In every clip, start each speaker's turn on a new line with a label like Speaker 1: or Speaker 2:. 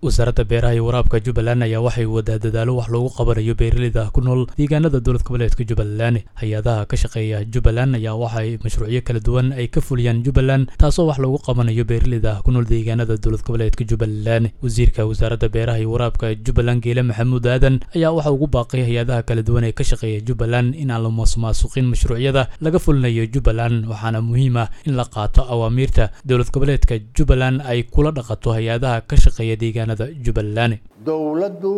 Speaker 1: wasaaradda beeraha iyo waraabka jubbaland ayaa waxay wadaa dadaalo wax loogu qabanayo beeraleyda ku nool deegaanada dowlad goboleedka jubbaland hay-adaha ka shaqeeya jubbaland ayaa waxay mashruucyo kala duwan ay ka fuliyaan jubbaland taasoo wax loogu qabanayo beeraleyda ku nool deegaanada dowlad goboleedka jubbaland wasiirka wasaaradda beeraha iyo waraabka jubbaland geele maxamuud aadan ayaa waxa ugu baaqay hay-adaha kala duwan ee ka shaqeeya jubbaland in aan la maasmaasuqin mashruucyada laga fulinayo jubbaland waxaana muhiim ah in la qaato awaamiirta dowlad goboleedka jubbaland ay kula dhaqato hay-adaha ka shaqeeya deegaanada jubbaland
Speaker 2: dowladdu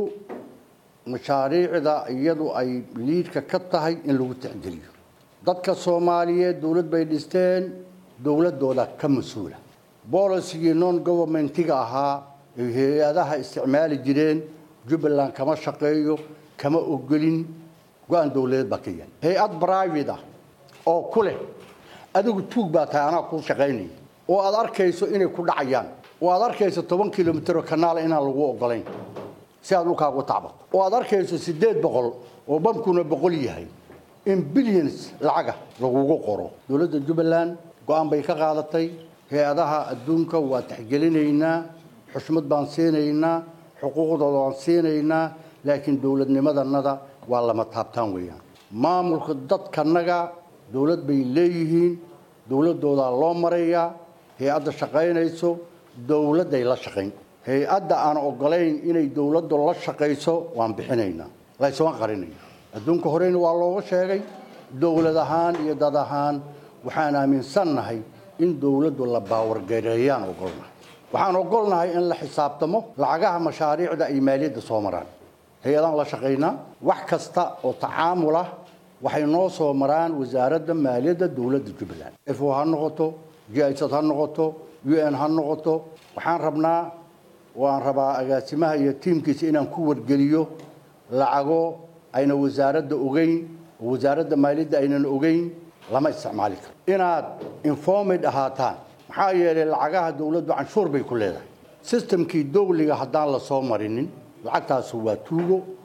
Speaker 2: mashaariicda iyadu ay liidka ka tahay in lagu tixgeliyo dadka soomaaliyeed dowlad bay dhisteen dowladooda ka mas-uula bolisigii non governmentiga ahaa ay hay-adaha isticmaali jireen jubbaland kama shaqeeyo kama ogolin go-aan dowladeed baa ka yahay hay-ad private ah oo ku leh adigu tuug baa tahay anaa kuu shaqaynaya oo aad arkayso inay ku dhacayaan oo aad arkayso toban kilomitr oo kanaala inaan lagu ogolayn si aad dhulkaagu tacbato oo aad arkayso siddeed boqol oo bamkuna boqol yahay in billions lacaga lagugu qoro dowladda jubbaland go-aan bay ka qaadatay hay-adaha adduunka waa taxgelinaynaa xushmad baan siinaynaa xuquuqdooda waan siinaynaa laakiin dowladnimadanada waa lama taabtaan weeyaan maamulka dadkanaga dowlad bay leeyihiin dowladoodaa loo marayaa hay-adda shaqaynayso dowladday la shaqayn hay-adda aan ogolayn inay dowladdu la shaqayso waan bixinaynaa laysuma qarinayo adduunka horeyna waa looga sheegay dowlad ahaan iyo dad ahaan waxaan aaminsannahay in dowladdu la baawargareeyaan ogolnahay waxaan ogolnahay in la xisaabtamo lacagaha mashaariicda ay maaliyadda soo maraan hay-adaan la shaqaynaa wax kasta oo tacaamul ah waxay noo soo maraan wasaaradda maaliyadda dowladda jubbaland fo ha noqoto jisad ha noqoto u n ha noqoto waxaan rabnaa waan rabaa agaasimaha iyo tiimkiisa inaan ku wargeliyo lacago ayna wasaaradda ogeyn oo wasaaradda maaliyadda aynan ogeyn lama isticmaali karo inaad informed ahaataan maxaa yeelay lacagaha dowladdu canshuur bay ku leedahay sistamkii dowliga haddaan la soo marinin lacagtaasu waa tuugo